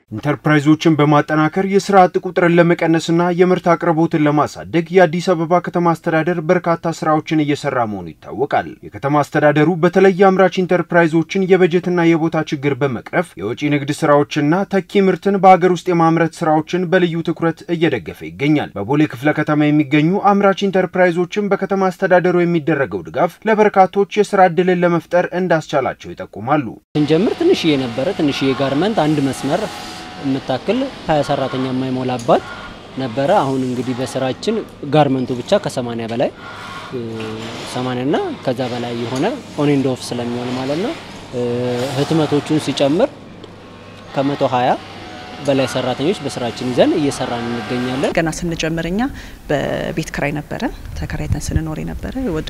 ኢንተርፕራይዞችን በማጠናከር የስራ አጥ ቁጥርን ለመቀነስና የምርት አቅርቦትን ለማሳደግ የአዲስ አበባ ከተማ አስተዳደር በርካታ ስራዎችን እየሰራ መሆኑ ይታወቃል። የከተማ አስተዳደሩ በተለይ የአምራች ኢንተርፕራይዞችን የበጀትና የቦታ ችግር በመቅረፍ የወጪ ንግድ ስራዎችና ተኪ ምርትን በሀገር ውስጥ የማምረት ስራዎችን በልዩ ትኩረት እየደገፈ ይገኛል። በቦሌ ክፍለ ከተማ የሚገኙ አምራች ኢንተርፕራይዞችን በከተማ አስተዳደሩ የሚደረገው ድጋፍ ለበርካቶች የስራ እድልን ለመፍጠር እንዳስቻላቸው ይጠቁማሉ። ስንጀምር ትንሽዬ ነበረ። ትንሽዬ ጋርመንት አንድ መስመር የምታክል ሀያ ሰራተኛ የማይሞላባት ነበረ። አሁን እንግዲህ በስራችን ጋርመንቱ ብቻ ከ80 በላይ 80 እና ከዛ በላይ የሆነ ኦን ኤንድ ኦፍ ስለሚሆን ማለት ነው። ህትመቶቹን ሲጨምር ከመቶ 20 በላይ ሰራተኞች በስራችን ይዘን እየሰራን እንገኛለን። ገና ስንጀምር እኛ በቤት ክራይ ነበረ ተከራይተን ስንኖር የነበረ ወደ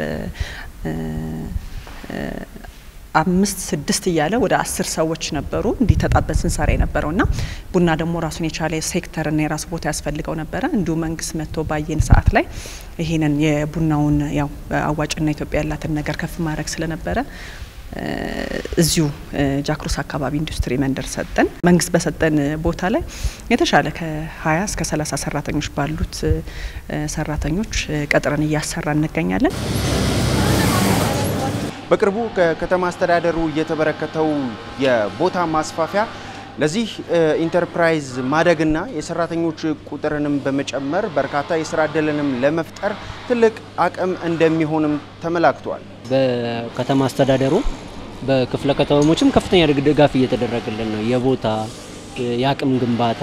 አምስት ስድስት እያለ ወደ አስር ሰዎች ነበሩ እንዲህ ተጣበን ስንሰራ የነበረው እና ቡና ደግሞ ራሱን የቻለ ሴክተርና የራሱ ቦታ ያስፈልገው ነበረ። እንዲሁ መንግስት መጥቶ ባየን ሰዓት ላይ ይሄንን የቡናውን ያው አዋጭና ኢትዮጵያ ያላትን ነገር ከፍ ማድረግ ስለነበረ እዚሁ ጃክሮስ አካባቢ ኢንዱስትሪ መንደር ሰጠን። መንግስት በሰጠን ቦታ ላይ የተሻለ ከ20 እስከ 30 ሰራተኞች ባሉት ሰራተኞች ቀጥረን እያሰራ እንገኛለን። በቅርቡ ከከተማ አስተዳደሩ የተበረከተው የቦታ ማስፋፊያ ለዚህ ኢንተርፕራይዝ ማደግና የሰራተኞች ቁጥርንም በመጨመር በርካታ የስራ እድልንም ለመፍጠር ትልቅ አቅም እንደሚሆንም ተመላክቷል። በከተማ አስተዳደሩ በክፍለ ከተሞችም ከፍተኛ ድጋፍ እየተደረገልን ነው። የቦታ የአቅም ግንባታ፣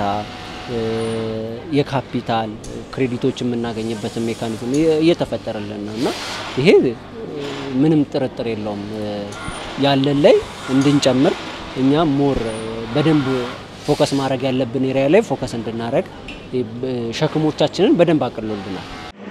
የካፒታል ክሬዲቶች የምናገኝበትን ሜካኒዝም እየተፈጠረልን ነው እና ይሄ ምንም ጥርጥር የለውም ያለን ላይ እንድንጨምር እኛ ሞር በደንብ ፎከስ ማድረግ ያለብን ኤሪያ ላይ ፎከስ እንድናደረግ ሸክሞቻችንን በደንብ አቅሎልናል።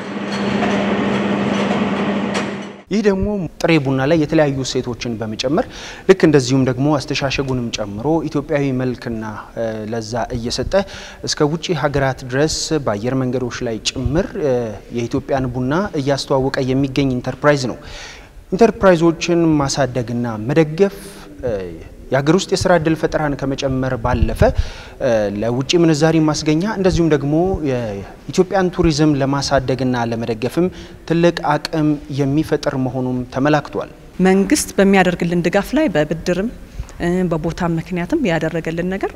ይህ ደግሞ ጥሬ ቡና ላይ የተለያዩ እሴቶችን በመጨመር ልክ እንደዚሁም ደግሞ አስተሻሸጉንም ጨምሮ ኢትዮጵያዊ መልክና ለዛ እየሰጠ እስከ ውጭ ሀገራት ድረስ በአየር መንገዶች ላይ ጭምር የኢትዮጵያን ቡና እያስተዋወቀ የሚገኝ ኢንተርፕራይዝ ነው። ኢንተርፕራይዞችን ማሳደግና መደገፍ የሀገር ውስጥ የስራ እድል ፈጠራን ከመጨመር ባለፈ ለውጭ ምንዛሪ ማስገኛ እንደዚሁም ደግሞ የኢትዮጵያን ቱሪዝም ለማሳደግና ለመደገፍም ትልቅ አቅም የሚፈጥር መሆኑም ተመላክቷል። መንግስት በሚያደርግልን ድጋፍ ላይ በብድርም በቦታም ምክንያትም ያደረገልን ነገር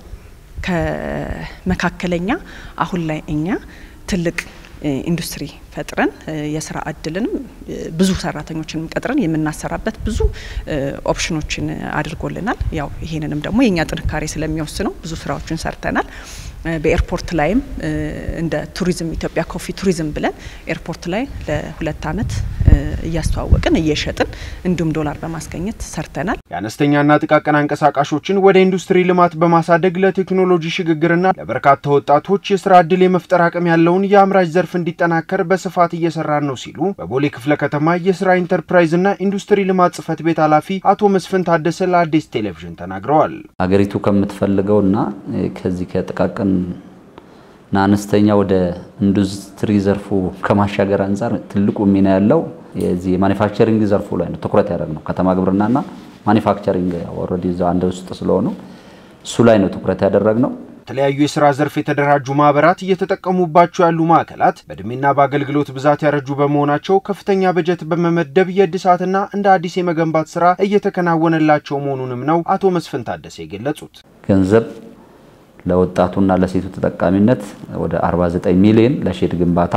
ከመካከለኛ አሁን ላይ እኛ ትልቅ ኢንዱስትሪ ፈጥረን የስራ እድልንም ብዙ ሰራተኞችንም ቀጥረን የምናሰራበት ብዙ ኦፕሽኖችን አድርጎልናል። ያው ይሄንንም ደግሞ የእኛ ጥንካሬ ስለሚወስነው ብዙ ስራዎችን ሰርተናል። በኤርፖርት ላይም እንደ ቱሪዝም ኢትዮጵያ ኮፊ ቱሪዝም ብለን ኤርፖርት ላይ ለሁለት ዓመት እያስተዋወቅን እየሸጥን እንዲሁም ዶላር በማስገኘት ሰርተናል። የአነስተኛና ጥቃቅን አንቀሳቃሾችን ወደ ኢንዱስትሪ ልማት በማሳደግ ለቴክኖሎጂ ሽግግርና ለበርካታ ወጣቶች የስራ እድል የመፍጠር አቅም ያለውን የአምራች ዘርፍ እንዲጠናከር በስፋት እየሰራን ነው ሲሉ በቦሌ ክፍለ ከተማ የስራ ኢንተርፕራይዝና ኢንዱስትሪ ልማት ጽህፈት ቤት ኃላፊ አቶ መስፍን ታደሰ ለአዲስ ቴሌቪዥን ተናግረዋል። ሀገሪቱ ከምትፈልገውና ከዚህ ከጥቃቅን እና አነስተኛ ወደ ኢንዱስትሪ ዘርፉ ከማሻገር አንጻር ትልቁ ሚና ያለው የዚህ የማኒፋክቸሪንግ ዘርፉ ላይ ነው ትኩረት ያደረግ ነው። ከተማ ግብርናና ማኒፋክቸሪንግ ኦልሬዲ እዛው አንድ ውስጥ ስለሆኑ እሱ ላይ ነው ትኩረት ያደረግ ነው። የተለያዩ የስራ ዘርፍ የተደራጁ ማህበራት እየተጠቀሙባቸው ያሉ ማዕከላት በእድሜና በአገልግሎት ብዛት ያረጁ በመሆናቸው ከፍተኛ በጀት በመመደብ የእድሳትና እንደ አዲስ የመገንባት ስራ እየተከናወነላቸው መሆኑንም ነው አቶ መስፍን ታደሰ የገለጹት። ገንዘብ ለወጣቱና ለሴቱ ተጠቃሚነት ወደ 49 ሚሊዮን ለሼድ ግንባታ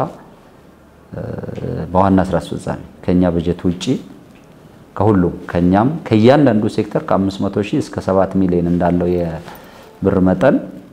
በዋና ስራ አስፈጻሚ ከኛ በጀት ውጪ ከሁሉም ከኛም ከእያንዳንዱ ሴክተር ከ500 ሺህ እስከ 7 ሚሊዮን እንዳለው የብር መጠን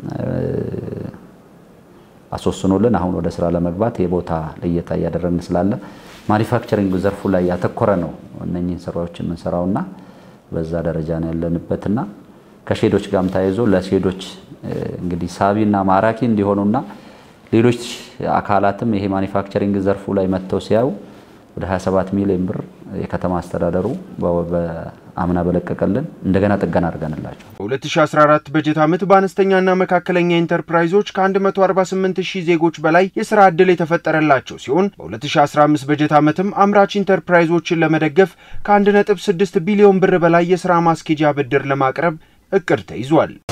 አስወስኖልን አሁን ወደ ስራ ለመግባት የቦታ ልየታ እያደረግን ስላለ ማኒፋክቸሪንግ ዘርፉ ላይ ያተኮረ ነው እነኚህን ስራዎች የምንሰራውና በዛ ደረጃ ነው ያለንበትና ከሼዶች ጋርም ተያይዞ ለሼዶች እንግዲህ ሳቢና ማራኪ እንዲሆኑና ሌሎች አካላትም ይሄ ማኒፋክቸሪንግ ዘርፉ ላይ መጥተው ሲያዩ ወደ 27 ሚሊዮን ብር የከተማ አስተዳደሩ አምና በለቀቀልን እንደገና ጥገና አድርገንላቸው በ2014 በጀት ዓመት በአነስተኛና መካከለኛ ኢንተርፕራይዞች ከ148 ሺህ ዜጎች በላይ የስራ ዕድል የተፈጠረላቸው ሲሆን በ2015 በጀት ዓመትም አምራች ኢንተርፕራይዞችን ለመደገፍ ከ1.6 ቢሊዮን ብር በላይ የስራ ማስኬጃ ብድር ለማቅረብ እቅድ ተይዟል።